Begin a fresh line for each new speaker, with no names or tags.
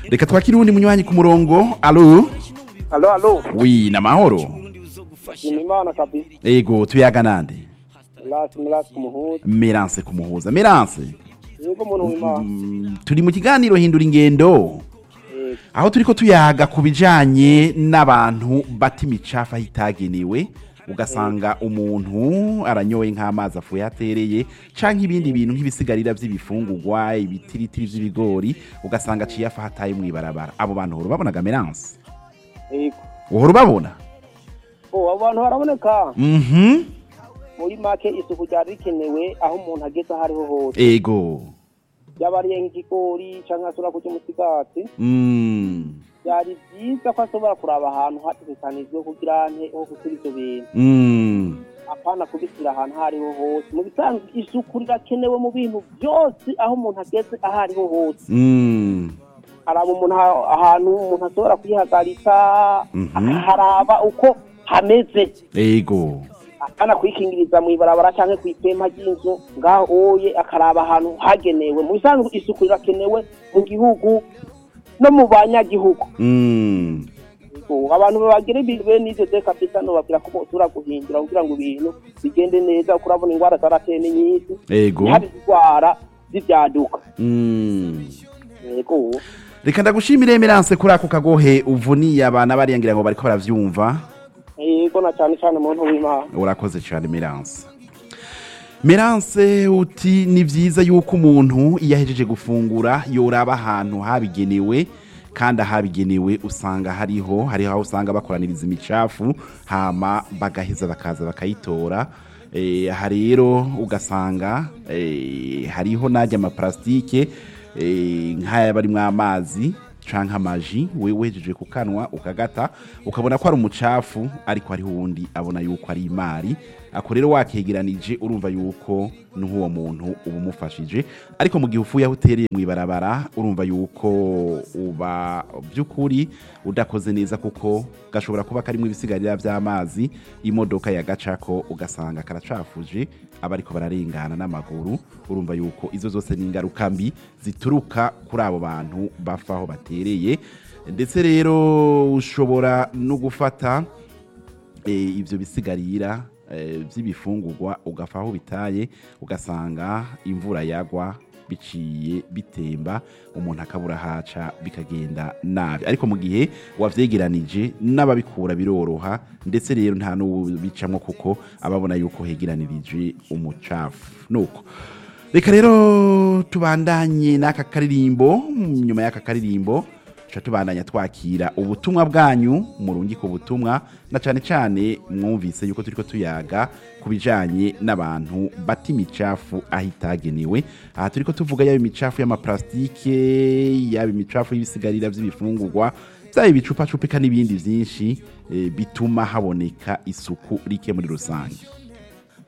reka twakire uwundi munywanyi ku murongo alo
alo alo
wi namahoro
ni imana kabisa
ego tuyaga nande
lasi milasi kumuhuza
meranse kumuhuza meranse
yego umuntu w'imana
Mm, turi mu kiganiro hindura ingendo
Yego.
aho turiko tuyaga ku bijanye n'abantu bata imicafu aho itagenewe ugasanga umuntu aranyoye nk'amazi afuye atereye canke ibindi bintu nk'ibisigarira vy'ibifungurwa ibitiritiri vy'ibigori ugasanga aciye afa hataye mw'ibarabara abo bantu uhora ubabonaga meranse
yego
uhora ubabona
oh abo bantu baraboneka
mhm
muri make isuku ryari rikenewe aho umuntu ageze aho ariho hose
ego
yaba ariye nk'ikigori cyangwa ashobora kurya umusigati
mm.
byari byiza ko ashobora kuraba ahantu hategekanijwe kugira nte ho gushyira ibyo bintu
Mm.
apana kubishyira ahantu aho ariho hose mu bisanzwe isuku rirakenewe mu bintu byose aho umuntu ageze aho ariho hose
Mm.
haraba umuntu aha- ahantu umuntu ashobora kwihagarika
Mhm.
haraba uko hameze
ego
akana kwikingiriza mu ibarabara cyangwa ku ipempa ry'inzu ngaho oye akaraba ahantu hagenewe mu bisanzwe isuku rirakenewe mu gihugu no mu banyagihugu
Mm.
Ubu abantu bagira ibintu bene ivyo de kabisa nobabwira ko bosubira guhindura kugira ngo ibintu bigende neza kuko urabona ingwara zarateye ni nyinshi
ego
hari indwara z'ivyaduka
Mm.
yego
reka ndagushimire meranse kuri ako kagohe uvuniye abana bariya ngira ngo bariko baravyumva
yego na cyane cyane muntu w'imana
urakoze cyane meranse meranse uti ni byiza yuko umuntu iyo ahejeje gufungura yoraba ahantu habigenewe kandi ahabigenewe usanga hariho hariho aho usanga bakoraniriza imicafu hama bagaheza bakaza bakayitora Eh, aha rero ugasanga eh, hariho najya amaparasitike eh, nk'aya barimwo amazi canke amaji wewe wejeje kukanwa ukagata ukabona ko ari umucafu ariko hariho uwundi abona yuko ari imari ako rero wakegeranije urumva yuko n'uwo muntu uba umufashije ariko mu gihe ufuye aho utereye mu ibarabara urumva yuko uba by'ukuri udakoze neza kuko gashobora kuba karimo ibisigarira by'amazi imodoka yagacako ugasanga karacafuje abariko bararengana n'amaguru urumva yuko izo zose ni ingaruka mbi zituruka kuri abo bantu bafa aho batereye ndetse rero ushobora no gufata eh, ivyo bisigarira eh, vy'ibifungurwa ugafa aho bitaye ugasanga imvura yagwa biciye bitemba umuntu akabura haca bikagenda nabi ariko mu gihe wavyegeranije n'ababikura biroroha ndetse rero nta n'ubicamwo kuko ababona yuko hegeranirije umucafu nuko reka rero tubandanye n'aka karirimbo nyuma y'aka karirimbo tuca tubandanya twakira ubutumwa bwanyu murungika ubutumwa na cyane cyane mwumvise yuko turiko tuyaga ku bijanye n'abantu bata imicafu aho itagenewe aha turiko tuvuga yaba imicafu y'amaparasitike yaba imicafu y'ibisigarira by'ibifungurwa byaba ibicupacupa n'ibindi byinshi eh, bituma haboneka isuku rike muri rusange